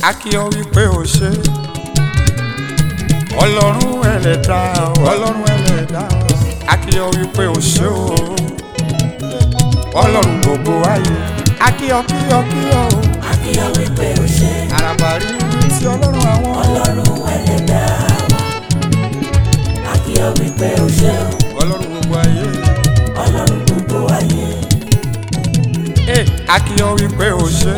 a kí ọ wípé o ṣe ọlọ́run ẹlẹ́dá ọlọ́run ẹlẹ́dá a kí ọ wípé o ṣe o ọlọ́run gbogbo ayé a kí ọ kí ọ kí ọ o Akíyọ̀ wípé o ṣe àràbà rí ti ọlọ́run àwọn ọlọ́run ẹlẹ́dá wa. Akíyọ̀ wípé o ṣe ọlọ́run gbogbo ayé ọlọ́run gbogbo ayé. ẹ a kí ọ wípé o ṣe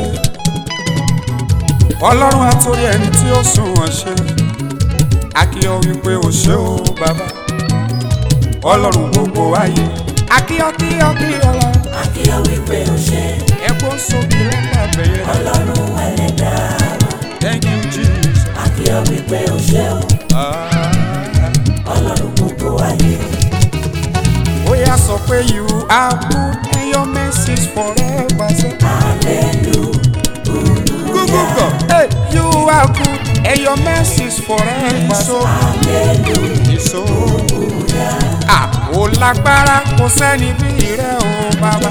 ọlọ́run àtòrí ẹni tí ó sùn wọ́n ṣe a kí ọ wípé o ṣe o bàbá ọlọ́run gbogbo ayé a kí ọ kí ọ kí ọ lọ Akíyọ̀ wípé o ṣe ẹ̀kọ́ sókè lọ́pàá bẹ̀yẹ ọlọ́run ẹlẹ́dá wa. thank you jesus. Akíyọ̀ wípé o ṣe Ah. ọlọ́run gbogbo ayé. ó yá sọ pé you are good and your mercies forever say. Google go. Hey, you are good and your mercies forever so. so. Ah, ó lágbára kò sẹ́ni bí rẹ̀ o bàbá.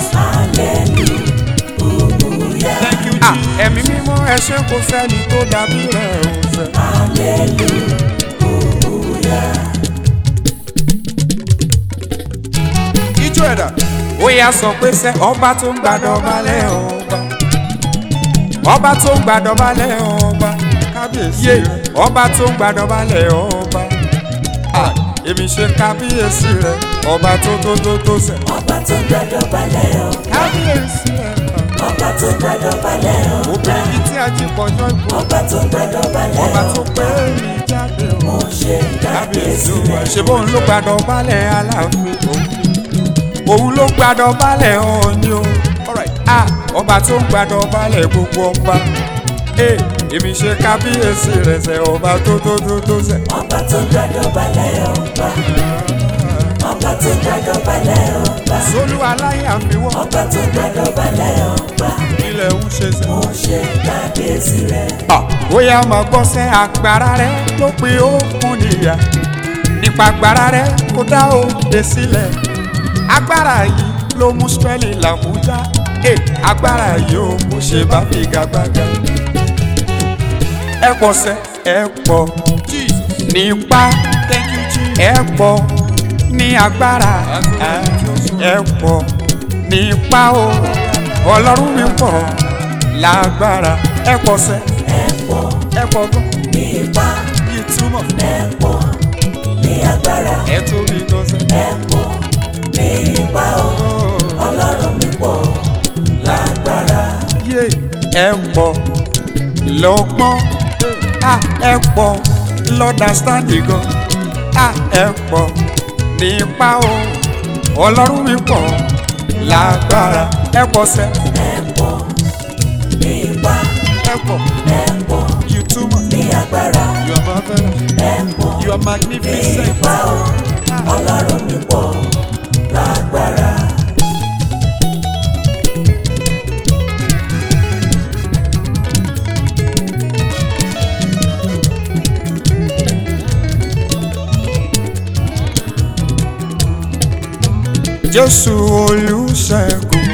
Thank you, Jesus. Ah, ẹ̀mí mímọ́ ẹ ṣé kò sẹ́ni tó dàbí rẹ̀ o fẹ́. ijó ẹ̀dá. ó yá sọ pé sẹ́ ọba tó ń gbàdọ̀ balẹ̀ ọba. ọba tó ń gbàdọ̀ balẹ̀ ọba. kábíyèsí rẹ̀. ọba tó ń gbàdọ̀ balẹ̀ ọba. Ah, èmi ṣe kábíyèsí rẹ̀ ọba tó tó tó tó sẹ̀. Ọba tó gbàdọ̀ balẹ̀ o. kábíyèsí rẹ̀. Ọba tó gbàdọ̀ balẹ̀ o. obìnrin tí a jí pọ̀jọ́ ìbò. Ọba tó gbàdọ̀ balẹ̀ ọba o. tó pé mi jáde o. Mo ṣe kábíyèsí kábíyèsí wa rẹ̀. ṣe bóun ló gbàdọ̀ balẹ̀ aláàfin òun ló gbàdọ̀ balẹ̀ ọ̀ọ́ni o Ah, ọba tó ń gbàdọ̀ balẹ̀ gbogbo ọba Eh, èmi ṣe kábíyèsí rẹ̀ sẹ́ ọba tó tó tó tó sẹ́ Ọba tó gbàdọ̀ balẹ̀ ọba. Ọba tó gbàdọ̀ balẹ̀ ọba. solú aláyà fi wọ́n Ọba tó gbàdọ̀ balẹ̀ ọba. ilẹ̀ ń ṣe sẹ́. Mo ṣe kábíyèsí rẹ̀. Ah, bóyá máa gbọ́ sẹ́ agbára rẹ̀ ló pe ó fún níyà nípa agbára rẹ̀ kó dá òde sílẹ̀ agbára yìí ló mú Ísírẹ́lì làbújá Eh, agbára yìí ó kò ṣe bá figagbága ẹ pọ̀ sẹ́ ẹ pọ̀ nípa ẹ pọ̀ ní agbára ẹ pọ̀ nípa o ọlọ́run mi pọ̀ lágbára ẹ pọ̀ sẹ́ Ẹ pọ̀ ẹ pọ̀ gan ní ipá. yìí túmọ̀ Ẹ pọ̀ ní agbára. ẹ tóbi gan sẹ́. Ẹ pọ̀ ní ipá o. Ọlọ́run mi pọ̀ lágbára. yé ẹ pọ̀ lọ́gbọ́n à ẹ pọ̀ lọ́dàstáǹdì gan à ẹ pọ̀ nípa o ọlọ́run mi pọ̀ lágbára ẹ pọ̀ sẹ́ Ẹ pọ̀ ní ipá. ẹ pọ̀ Ẹ pọ̀ you too much ní agbára. you are marvelous Ẹ pọ̀ you are ní magnificent ipá o. Ọlọ́run mi pọ̀ lágbára. jésù olùṣègùn.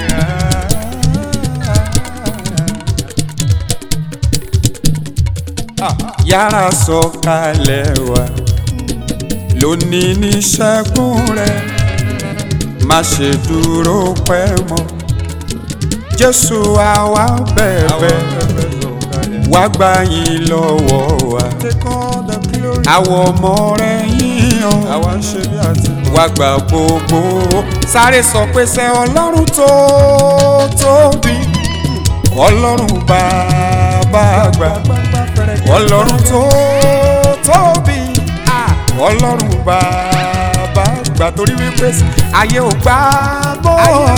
yára sọ̀kalẹ̀ wá lónìí ní ṣẹ́gun rẹ̀ má ṣe dúró pẹ́ mọ́ jésù àwa bẹ̀bẹ̀ wá gbà yín lọ́wọ́ wa àwọn ọmọ rẹ̀ yíyan wá gbà gbogbo sáré sọ pé ṣe ọlọ́run tó tóbi ọlọ́run bàbá àgbà ọlọ́run tó tóbi ah, ọlọ́run bàbá àgbà torí wípé ayé ò gbà bọ́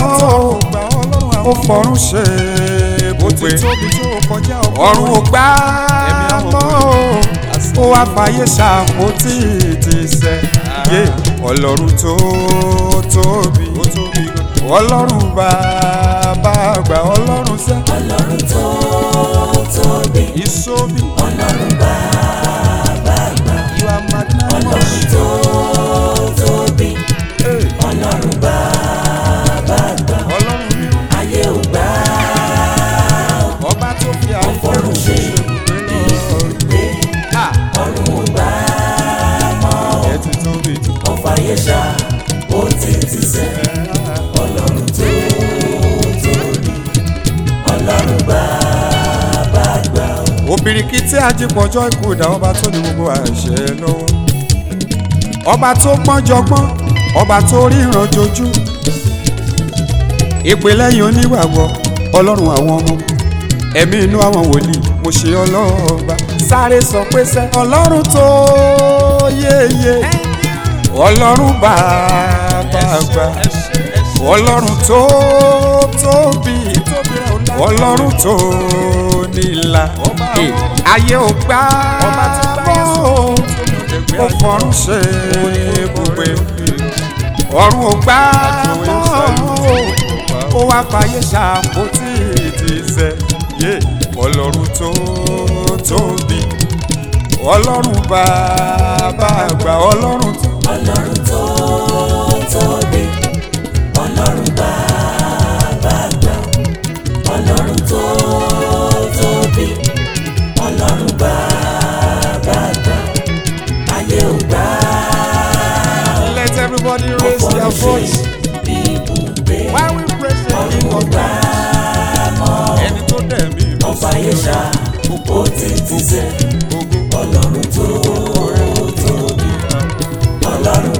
ó fọ̀run ṣe ibùgbé ọ̀run ò gbà mọ́ ó wá fàyè ṣàpótí ti sẹ́ yé ọlọ́run tó tóbi ọlọ́run bàbá àgbà ọlọ́run sẹ́ Ọlọ́run tó tóbi. ìsómi Ọlọ́run bàbá àgbà. you are magnanimous. Ọlọ́run tó tóbi. Ọlọ́run bàbá àgbà. ọlọ́run mi Ayé ò gbà ọba tó fi àwọn fọ́run ṣe bìrìkìtì ajípọ̀jọ́ ìkúdà ọba tó ní gbogbo àṣẹ lọ́wọ́ ọba tó pọ́njọgbọ́n ọba tó ríran jojú ìpè lẹ́yìn onígbàgbọ́ ọlọ́run àwọn ọmọ ẹ̀mí inú àwọn wòlíì mo ṣe ọlọ́ọ̀ba sáré sọ pé sẹ́ ọlọ́run tó yéye ọlọ́run bàbá àgbà ọlọ́run tó tóbi ọlọ́run tó nílà ayé ò gbà bọ́ ó fọrún ṣe ibùgbé ọ̀run ò gbà bọ́ ó wá fàyè ṣàpótí ìdìsẹ́ yé ọlọ́run tó tóbi ọlọ́run bàbá àgbà ọlọ́run tó. ọlọ́run tó tóbi ọlọ́run bàbá àgbà ọlọ́run tó tóbi ọlọ́run bàbá àgbà ayé ò gbà let everybody raise their voice bí ibùgbé while we praise the king of gbà mọ́ ẹni tó dẹ̀ mí lọ ọba yẹ̀ṣà ó ti ti sẹ́ ọlọ́run tó tóbi ọlọ́run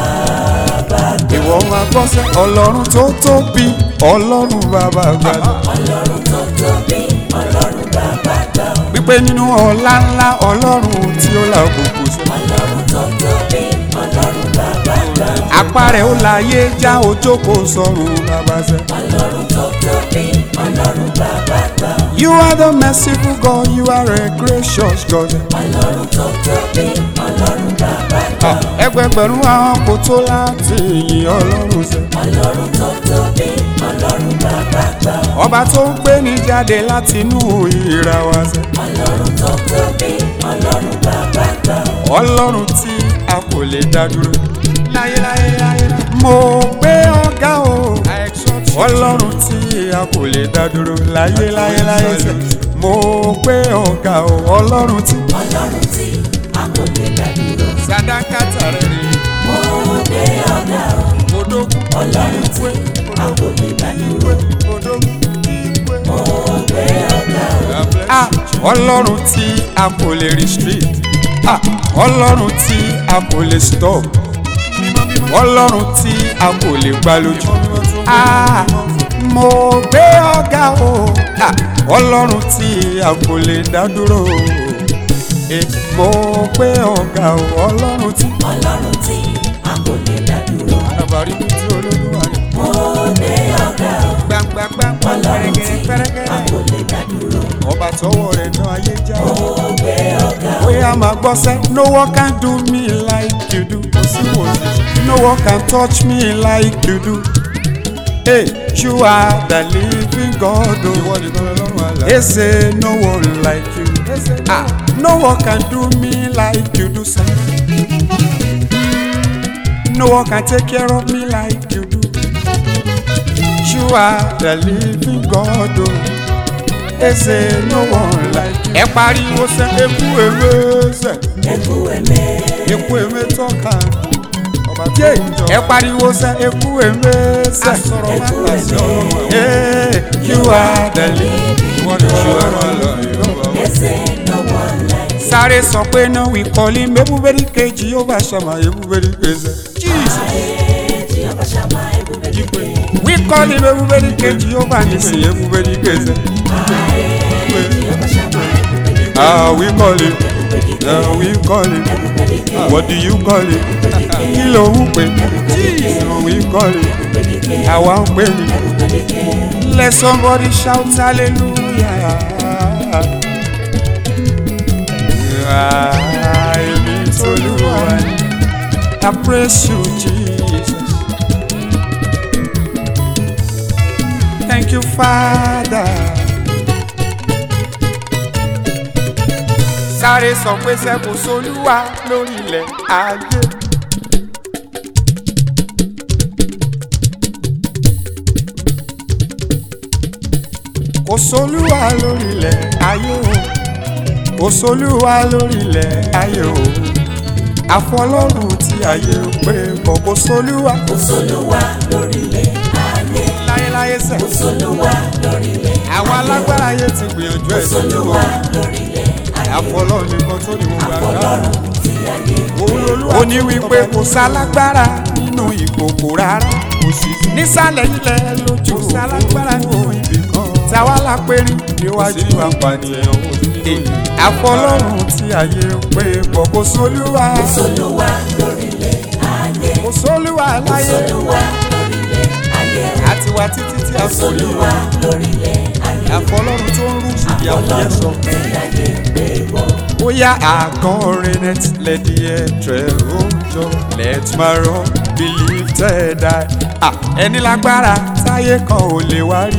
bàbá àgbà ìwọ máa gbọ́ sẹ́ ọlọ́run tó tóbi ọlọ́run bàbá àgbà ọlọ́run tó tóbi ọlọ́run bàbá àgbà wípé nínú ọlá ńlá ọlọ́run tí ó là òkùnkùn sí. ọlọ́run tó tóbi ọlọ́run bàbá àgbà apá rẹ̀ ó láyé já ojókòó sọ̀rùn bàbá sẹ́. ọlọ́run tó tóbi ọlọ́run bàbá àgbà you are the merciful God you are a gracious God. ọlọ́run tó tóbi ọlọ́run bàbá àgbà ẹgbẹgbẹ̀rún àwọn kò tó láti yìn ọlọ́run sẹ́. ọlọ́run tó tóbi ọlọ́run bàbá àgbà ọba tó ń gbé ní jáde láti inú ìra wa sẹ́. ọlọ́run tó tóbi ọlọ́run bàbá àgbà ọlọ́run tí a kò lè dá dúró. láyéláyé láyé. mo gbé ọ̀gá o. ọlọ́run tí a kò lè dá dúró. láyéláyé láyé sẹ́. mo gbé ọ̀gá o. ọlọ́run tí. ọlọ́run tí a kò lè dá dúró sadakata rẹ̀ rè mo gbé ọ̀gá o odókun. ọlọ́run tí a kò lè dá dúró odókun. mo gbé ọ̀gá o Ah, ọlọ́run tí a kò lè restrict Ah, ọlọ́run tí a kò lè stop ọlọ́run tí a kò lè gbá lójú Ah, mo gbé ọ̀gá o Ah, ọlọ́run tí a kò lè dá dúró Eh, mo gbé ọ̀gá o ọlọ́run tí. ọlọ́run tí a kò lè dá dúró àbárí mi tí olólùwà rẹ̀ mo gbé ọ̀gá o gbàngbàngbà ọlọ́run tí a pẹ́rẹ́gẹ́rẹ́ kò lè dá dúró ọba tọwọ́ rẹ̀ náà ayé já o. mo gbé ọ̀gá o Oya máa gbọ́ sẹ́, no one can do me like you do. Kò sí wò sí. No one can touch me like you do. Hey, you are the living God. Ìwọ nìkan lọ́rùn àlá. They say no one like you. Ah, no one can do me like you do, sir. No one can take care of me like you do. You are the living God. Oh. They say no one like you. Ẹ pariwo sẹ́, eku ewé sẹ́ ẹkú ẹ̀mẹ́ eku eme tọ́ka ọba tí ìjọ. ẹ pariwo sẹ eku eme sẹ. asọ̀rọ̀ má ta sí ọlọ́run. ee you are the living wọ́n ní ọlọ́run lọ ẹsẹ̀ no one like sáré sọ pé náà wí kọ́lí mẹ́búbẹ́rì kejì yóò bá ṣàmà ebúbẹ́rì kejì. jesus tí ọba ṣàmà ẹkúbẹ́ nípe wí kọ́lí mẹ́búbẹ́rì kejì yóò bá ní sí ebúbẹ́rì kejì. tí ọba ṣàmà ẹkúbẹ́ nípe ah we call it ah we call it what do you call it kí ló ń pè jesus we call it àwa ń pè ní. Let somebody shout hallelujah. Ah, èmi t'Olúwa ni. I praise you, Jesus. Thank you, Father. Sáré sọ pé sẹ́kù sólúwa lórí ilẹ̀ ayé. Kò sólúwa lórí ilẹ̀ ayé o. Kò sólúwa lórí ilẹ̀ ayé o. Àfọlọ́run tí ayé ń pè kọ̀ kò sólúwa. kò sólúwa lórílẹ̀ ayé Láyéláyé sẹ̀. kò sólúwa lórílẹ̀ Àwọn alágbára ayé ti gbìyànjú ẹ̀ sólúwa lórílẹ̀ àfọlọ́run nìkan tó ní gbogbo agbára. ọlọ́run tí ayé òun lolúwa. ó ní wípé kò sálágbára nínú ìkòkò rárá. kò sí nísàlẹ̀ ilẹ̀ lójú. kò sálágbára nínú ibì kan. táwa la périn níwájú apànìyàn òní. àfọlọ́run tí ayé pé bọ̀ kò sólúwa. solúwa lórílẹ̀ ayé kò sólúwa láyé. solúwa lórílẹ̀ ayé àti wá títí tí a sọ solúwa lórílẹ̀ ayé àfọlọ́run tó ń rú ìdí àwòyẹ sọ. ọlọ́run tí ayé gbé bọ̀ bóyá àkọrin net lẹ́dí ẹ̀trẹ̀ òjò let my run be lifted high. Ah, ẹni lágbára táyé kan ò lè wá rí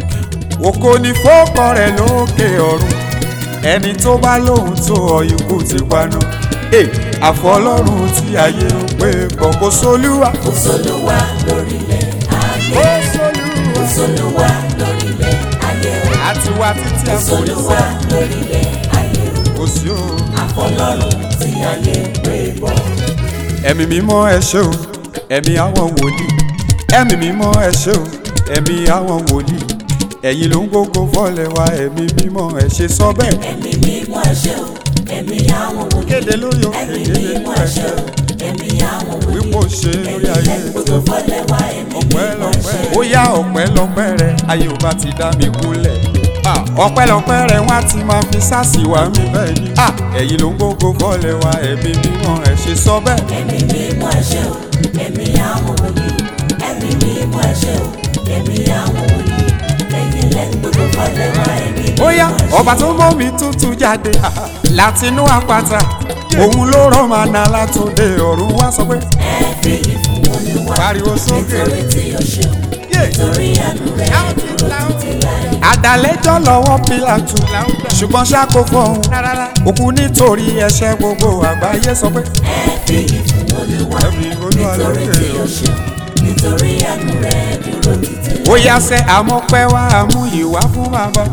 òkò ní fọ́kọ rẹ̀ lókè ọ̀run ẹni tó bá lóhun tó ọ ikú ti paná. Hey, àfọlọ́run tí ayé ń pè bọ̀ kò sólúwa. solúwa lórílẹ̀ ayé ó sólúwa. solúwa lórílẹ̀ ayé àti wá títí àforí solúwa lórílẹ̀ ayé kò sí o. àfọlọ́run tí ayé gbé bọ̀ ẹ̀mí mímọ́ ẹ ṣé o ẹ̀mí àwọn wòlíì ẹ̀mí mímọ́ ẹ ṣé o ẹ̀mí àwọn wòlíì ẹ̀yin ló ń gbógo fọ́lẹ̀ wa ẹ̀mí mímọ́ ẹ ṣe sọ bẹ́ẹ̀. ẹ̀mí mímọ́ ẹ̀ṣẹ̀ o ẹ̀mí àwọn wòlíì kéde lórí òkè ẹ̀mí kéde mímọ́ lórí ẹ̀ṣẹ̀ ẹ̀ṣẹ̀ o ẹ̀mí àwọn wòlíì wípò ṣe lórí ayé gbogbo fọlẹ̀ wá ẹ̀mí ọpẹ́ mímọ́ lọ́pẹ́ ẹ̀ṣẹ̀ ó yá ọpẹ́ lọ́pẹ́ rẹ ayé ò bá ti dá mi kúnlẹ̀ Ah, ọpẹ́ lọ́pẹ́ rẹ wọ́n á ti máa fi sáàsì wá mi bẹ́ẹ̀ ni Ah, ẹ̀yin ló ń gbógo fọ́lẹ̀ wa ẹ̀mí mímọ́ ẹ ṣe sọ bẹ́ẹ̀. ẹ̀mí mímọ́ ẹ̀ṣẹ̀ o ẹ̀mí àwọn wòlíì ẹ̀mí mímọ́ ẹ̀ṣẹ̀ o ẹ̀mí àwọn wòlíì ẹ̀yin lẹ́nu gbogbo fọlẹ̀ wá ẹ̀mí mímọ́ ó yá ẹ̀ṣẹ̀ ọba tó mọ́ mi tútù jáde látinú àpáta òun ló rán màná látòde ọ̀run wá sọ pé ẹ fi ìfún olúwa pariwo sókè nítorí tí o ṣeun nítorí àánú rẹ̀ dúró títí láé. àdàlẹ́jọ́ lọ́wọ́ pílàtù ṣùgbọ́n ṣáko fọ́hún òkú nítorí ẹ̀ṣẹ̀ gbogbo àgbáyé sọ pé ẹ fi ìfún olúwa ẹ̀mí olúwa nítorí lókè tí o ṣeun nítorí àánú rẹ̀ dúró títí láé. ó yá sẹ́ àmọ́pẹ́ wá àmú ìwá fún bàbá.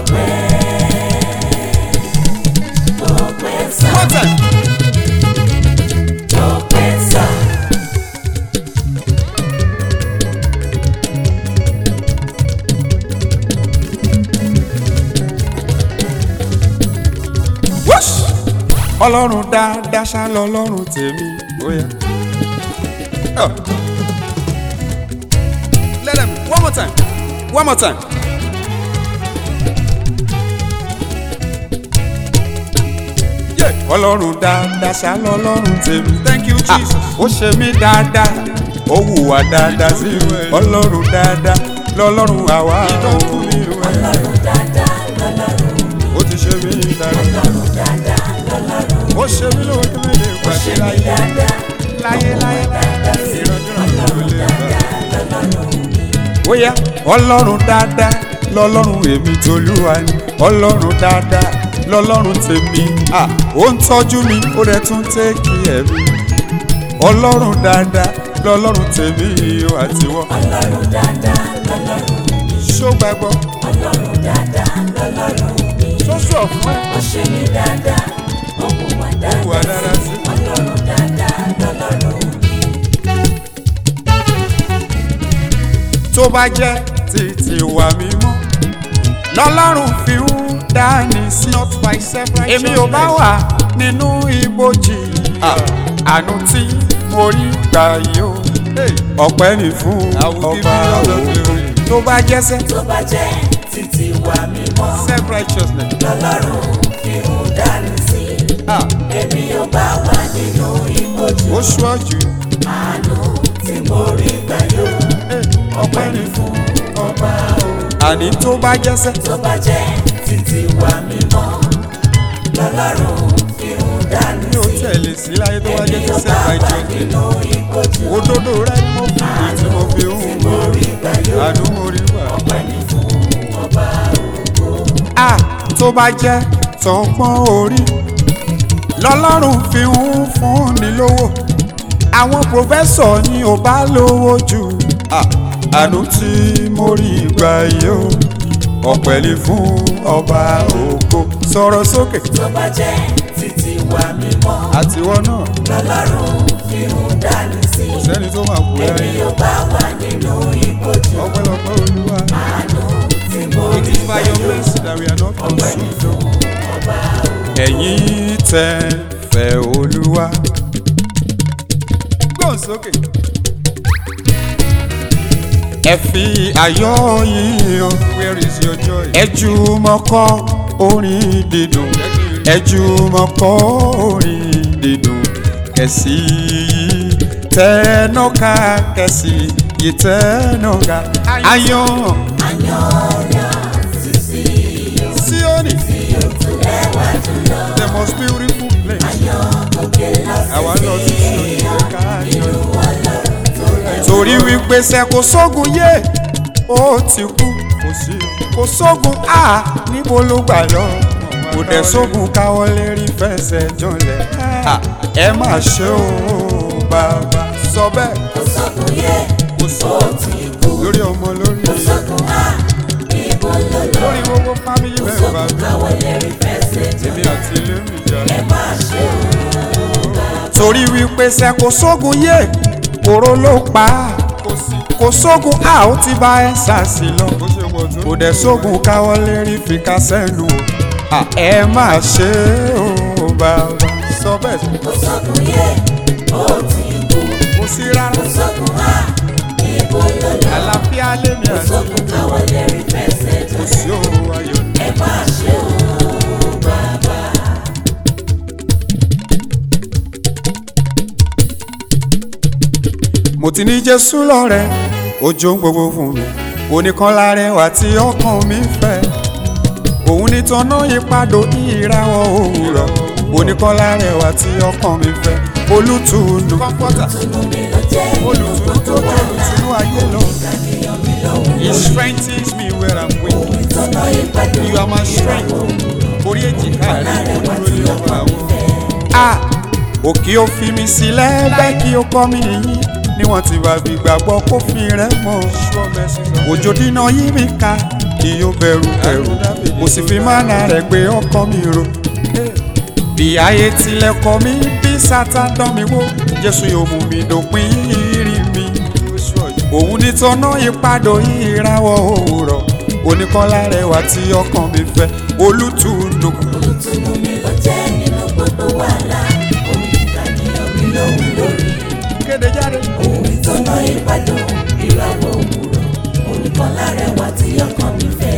ọpẹ́ sá ọpẹ́ sá Whoosh! ọlọ́run dáadáa ṣá lọ́lọ́run tèmi bóyá. Oh. Let them one more time one more time. Yeah. ọlọ́run dáadáa ṣá lọ́lọ́run tèmi. thank you jesus. ó ṣe mí dáadáa ó hùwà dáadáa sí mi. ọlọ́run dáadáa lọ́lọ́run àwa ò. ọlọ́run dáadáa lọ́lọ́run mi ó ti ṣe mí dáadáa. ọlọ́run dáadáa lọ́lọ́run mi ó ṣe mí lóòótọ́ mi lè ó pàṣẹ ṣe mí láyé dáadáa láyé láyé dáadáa sí mi ìrọ̀jọ́ ọlọ́run dáadáa lọ́lọ́run mi bóyá ọlọ́run dáadáa lọ́lọ́run èmi tolúwa ni ọlọ́run dáadáa lọ́lọ́run tèmi à ó ń tọ́jú mi ó rẹ̀ tún tẹ́kì ẹ̀mí ọlọ́run dáadáa lọ́lọ́run tèmi o àtiwọ́ ọlọ́run dáadáa lọ́lọ́run mi ṣó gbàgbọ́ ọlọ́run dáadáa lọ́lọ́run mi ṣó sọ fún ẹ ó ṣe mí dáadáa ó hùwà wà dáadáa dára sí ọlọ́run dáadáa lọ́lọ́run mi tó bá jẹ́ títí wà mímọ́ lọ́lọ́run fi ń dání sí èmi ò bá wà nínú ibojì àánú tí mo rí gbà yìí o ọpẹ́ ni fún ọba òun tó bá jẹ́sẹ́ tó bá jẹ́ títí wà mímọ́ self righteousness lọ́lọ́run fi ń dání sí èmi ò bá wà nínú ìbòjú ó ṣọ́jú àánú tí mo rí gbà yóò ọpẹ́ ni fún ọba òun àní tó bá jẹ́sẹ́ tó bá jẹ́ títí wà mímọ́ lọ́lọ́run fi ń dání mi ò sí tẹ̀lé sí láyé tó bá èmi jẹ́ ò self bá wà righteousness nínú ìbòjú òdodo rẹ ni mo fi èyí tí mo fi ń tí mo rí gbà yóò àánú mo rí wà. ọpẹ́ ni fún ọba a tó bá jẹ́ tọpọ́n orí lọ́lọ́run fi ń fúnni lówó àwọn pòfẹ́sọ̀ ni ò bá lówó jù Ah, àánú tí mo rí gbà yìí o ọpẹ́ ni fún ọba ògo sọ̀rọ̀ sókè tó bá jẹ́ títí wà mímọ́ àtiwọ́ náà lọ́lọ́run fi ń dání sí sẹ́ni tó máa kú èmi láyé ò bá wà nínú ìbòjú ọpẹ́lọpẹ́ olúwa. àánú tí mo It rí is gbà by your yóò mercy that we are not ọpẹ́ ni consumed. fún ọba ẹ̀yin tẹ́ fẹ́ olúwa. gbọ́n sókè. ẹ fi ayọ̀ yín hàn. where is your joy. ẹ jùmọ̀ kọ orin dídùn. ẹ jùmọ̀ kọ orin dídùn. kẹ̀sì yìí tẹ́nọ́ka kẹ̀sì yìí tẹ́nọ́ka. ayọ̀ Sioni. The most beautiful place. Àwa lọ sí Sioni ká yọ. Torí wípé ṣe kò sógun yé, ó ti kú. Kò sógun á níbo ló gbà lọ. Kò dẹ̀ sógun káwọ́ lérí fẹsẹ̀ jọlẹ̀. À, Ẹ má ṣe o bàbá sọ bẹ́ẹ̀. kò sókun yé Kò sọ lórí ọmọ lórí sókun á níbo ló lọ lórí gbogbo fámìlì mẹ́fà mi. káwọ́ lérí fẹsẹ̀ jọ Èmi àti ilé mi jà. ẹ má ṣe o torí wípé ṣe kò sógun yé kóró ló pa á kò sógun a ó ti bá ẹ ṣàṣì lọ kò dẹ̀ sógun káwọ́ lérí fi ká sẹ́nu o À, ẹ má ṣe o bàbá sọ bẹ́ẹ̀ kò sókun yé ó ti kú kò sí rárá kò sókun á níbo ló lọ àlàáfíà lèmi àti sókun káwọ́ lérí fẹsẹ̀ jọ kò sí òru ayọ̀ ẹ má ṣe o bàbá. mo ti ní jésù lọ́rẹ́ ojú ń gbogbo fún mi oníkan lárẹwà tí ọkàn mi fẹ́ òun ní tọ́nà ìpadò ìràwọ̀ òwúrọ̀ oníkan lárẹwà tí ọkàn mi fẹ́ olùtùnú Tùnú mi ló jẹ́ olùtùnú tó tó olùtùnú ayé lọ he strengthens me where i'm weak ìtọ́nà ìpàdé you are my strength orí èjìká rẹ̀ olúro lé ọ̀rọ̀ àwọn. a òkè ó fi mi sílẹ̀ bẹ́ẹ̀ kí ó kọ́ mi yín ni wọ́n ti bá fi gbàgbọ́ kó fi rẹ̀ mọ́ òjò dínà yí mi ká kí ó bẹ̀rù ẹ̀rù mo sì fi mánà rẹ̀ gbé ọkọ mi ro bí ayé tilẹ̀ kọ mí bí sátán dán mi wó jésù yóò mú mi dòpin ìrìn mi òun ní tọ́nà ìpadò ìràwọ̀ òwúrọ̀ oníkọ́lá rẹwà tí ọkàn mi fẹ́ olùtùnú Tùnú mi ló jẹ́ nínú gbogbo wàhálà omi kíkà ní omi lòun lórí kéde jáde. ohun ìtọ́nà ìpàdé ìràwọ̀ òwúrọ̀ olùkọ́ lárẹwà tí ọkàn mi fẹ́.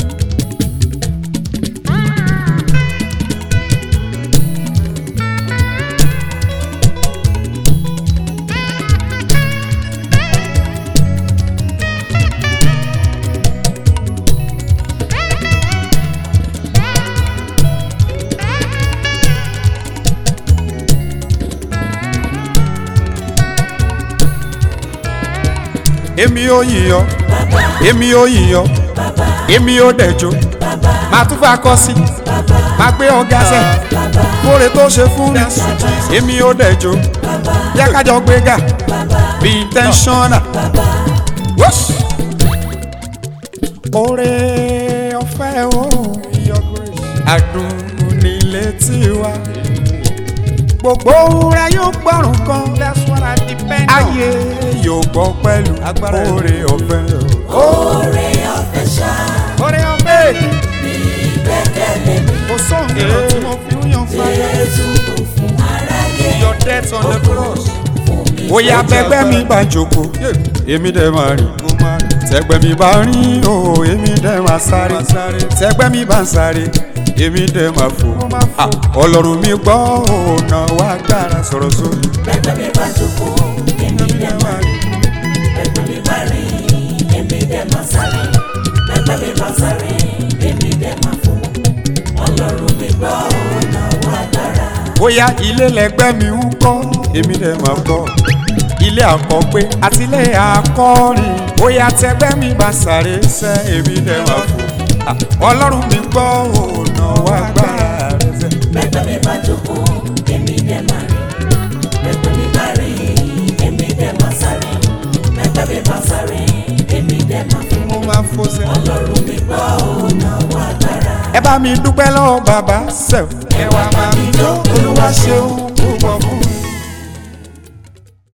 èmi ò yíyọ èmi ò yíyọ èmi ò dẹjọ màá tún fà kọ sí màá gbé ọgá sẹ kóre tó ṣe fún mi èmi ò dẹjọ yá kájọ gbéga bí intentional. Whoosh! Oore ọ̀fẹ́ o adùn nílé tiwa gbogbo ohun rẹ yóò gbọ́rùn kan ayé yóò gbọ́ pẹ̀lú oore ọ̀fẹ́ o. Oore ọ̀fẹ́ ṣá oore ọ̀fẹ́ ní ìgbẹ́kẹ̀lé mi. kò sóhun èrò tí mo fi ń yan fáyà. Jésù kò fún aráyé. your death on the cross. Fún mi Oya bẹgbẹ́ mi bá jókòó, èmi dẹ̀ máa rìn. Tẹ̀gbẹ́ mi bá rìn o, èmi dẹ̀ máa sáré. Tẹ̀gbẹ́ mi bá ń sáré, èmi dẹ̀ máa fò. Ah, Ọlọ́run mi gbọ́ ọ̀nà wa gbára sọ̀rọ̀ sórí. Bẹ́gbẹ́ mi bá jókòó, èmi dẹ̀ máa rìn. Bẹ́gbẹ́ mi bá rìn, èmi dẹ̀ máa sáré. Bẹ́gbẹ́ mi bá sáré, èmi dẹ̀ máa fò. Ọlọ́run mi gbọ́ ọ̀nà wa dára. Bóyá ilé lẹgbẹ́ mi ń kọ́, èmi dẹ̀ máa kọ́. Ilé àkọ́gbé àti ilé àkọ́rin. Bóyá tẹgbẹ́ mi bá sáré sẹ́, èmi dẹ̀ máa fò. Ah, Ọlọ́run mi gbọ́ ọ̀nà wa gbára rẹ̀ sẹ́. Bẹ́gbẹ́ mi bá jókòó, èmi dẹ̀ máa rìn. Bẹ́gbẹ́ mi bá rìn, èmi dẹ̀ máa sáré. Bẹ́gbẹ́ mi bá sáré, èmi dẹ̀ máa fò. Mo máa fò sẹ́. Ọlọ́run mi gbọ́ ọ̀nà wa dára. ẹ bá mi dúpẹ́ lọ́wọ́ bàbá sẹ́f. ẹ wá máa mi jó olúwa ṣeun púpọ̀ fún